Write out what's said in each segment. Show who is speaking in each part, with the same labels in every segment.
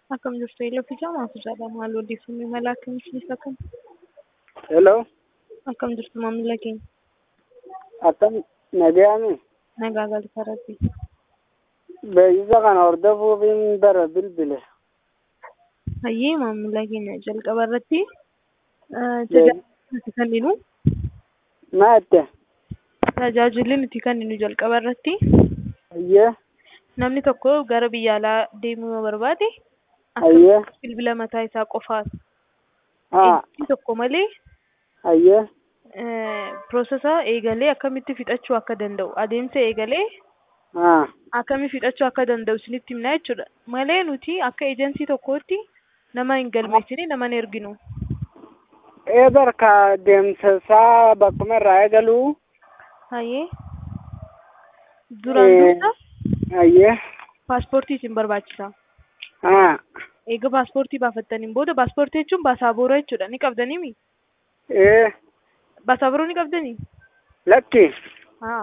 Speaker 1: Akkam jirtu eeleeffachaa maafu jaalala maal odeeffannoo mala akkamiitiif akkam
Speaker 2: Hello,
Speaker 1: akkam jirtu maamila keenya
Speaker 2: akkam nagaame
Speaker 1: nagaa galata rabbi
Speaker 2: beeksisa kana hordofuufiin bara bilbile.
Speaker 1: hayyee maamila keenya jalqaba irratti tajaajila nuti kenninu
Speaker 2: Maatte,
Speaker 1: tajaajilli nuti kenninu jalqaba irratti
Speaker 2: hayyee,
Speaker 1: namni tokko gara biyya alaa deemuu yoo barbaade
Speaker 2: hayyee,
Speaker 1: bilbila mataa isaa qofaan
Speaker 2: haa,
Speaker 1: inni tokko malee
Speaker 2: hayyee,
Speaker 1: piroosesa eegalee akkamitti fixachuu akka danda'u adeemsa eegalee
Speaker 2: haa,
Speaker 1: akkami fixachuu akka danda'u isinitti himna jechuudha malee nuti akka ejensii tokkootti nama hin galmeessine nama hin erginu
Speaker 2: ee barka deemsa isaa bakkuma irraa eegaluu,
Speaker 1: hayyee duraan
Speaker 2: Eh.
Speaker 1: dursa
Speaker 2: hayyee,
Speaker 1: paaspoortii isin barbaachisa
Speaker 2: haa,
Speaker 1: eega paaspoortii baafattaniin booda paaspoortii jechuun baasaabooraa jechuudha ni qabdanii
Speaker 2: ee,
Speaker 1: baasaabooraa ni qabdanii
Speaker 2: lakki,
Speaker 1: haa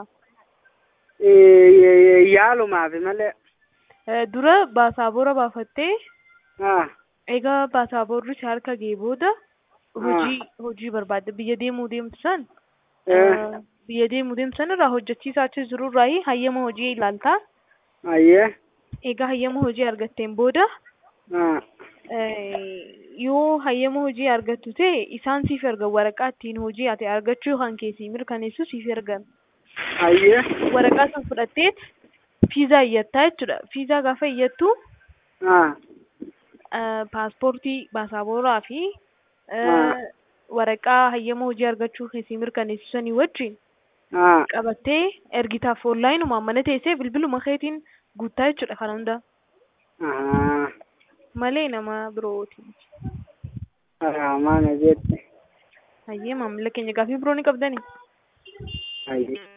Speaker 2: ee, yaalumaafi malee,
Speaker 1: Eh, dura baasaabooraa baafattee
Speaker 2: haa,
Speaker 1: egaa baasaaboorii si harka ga'e booda hojii hojii barbaadde biyya deemuu deemtu san
Speaker 2: ee,
Speaker 1: eh, biyya deemuu deemtu san irraa hojjechiisaa achi jiru irraa hayyama hojii ilaaltaa
Speaker 2: hayyee,
Speaker 1: egaa hayyama hojii argatteen booda
Speaker 2: haa,
Speaker 1: eh, yoo hayyama hojii argattu ta'e isaan siif ergan waraqaa ittiin hojii ati argachuu kan keessii mirkaneessu siif ergan
Speaker 2: hayyee,
Speaker 1: waraqaa san fudhatteet fiizaa iyyattaa jechuudha fiizaa gaafa iyyattu
Speaker 2: haa,
Speaker 1: eh, paaspoortii baasaaboraa fi eh,
Speaker 2: Ah.
Speaker 1: waraqaa hayyama hojii argachuu keessii mirkaneessu sanii wajjin
Speaker 2: haa,
Speaker 1: qabattee ergitaaf onlaayinuma mana teessee bilbiluma keetiin guuttaa jechuudha kana hunda
Speaker 2: haa,
Speaker 1: malee nama birootiin.
Speaker 2: haa, maana jette,
Speaker 1: Hayyee maamila keenya gaafii biroo ni qabdanii?
Speaker 2: hayyee.